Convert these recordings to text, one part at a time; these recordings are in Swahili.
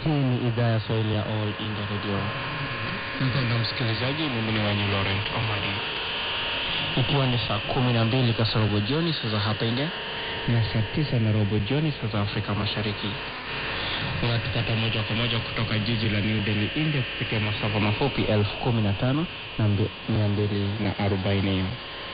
Hii ni idhaa ya Swahili ya All India Radio. Mpendwa msikilizaji, mimi ni Wanyu Laurent Omari. Ikiwa ni saa kumi na mbili kasorobo jioni saa za hapa India na saa tisa na robo jioni saa za Afrika Mashariki. Unatupata moja kwa moja kutoka jiji la New Delhi, India, kupitia masafa mafupi elfu kumi na tano na mbi- mia mbili na arobaini.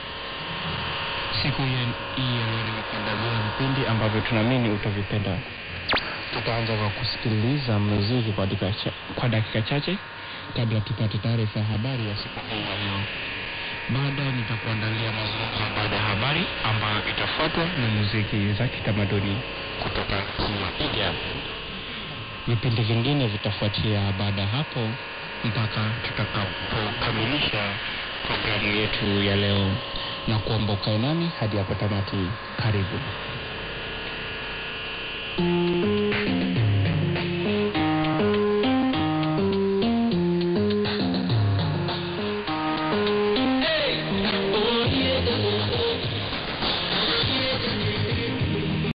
Siku hii hii ya leo nimekuandalia vipindi ambavyo tunaamini utavipenda. Tutaanza kwa kusikiliza muziki kwa dakika cha, kwa dakika chache kabla tupate taarifa ya habari ya siku hii ya leo. Baadaye nitakuandalia mazungumzo baada ya habari ambayo itafuatwa na muziki za kitamaduni kutoka nchi ya India. Vipindi vingine vitafuatia baada ya hapo mpaka tutakapokamilisha programu yetu ya leo, na kuomba ukae nami hadi hapo tamati. Karibu.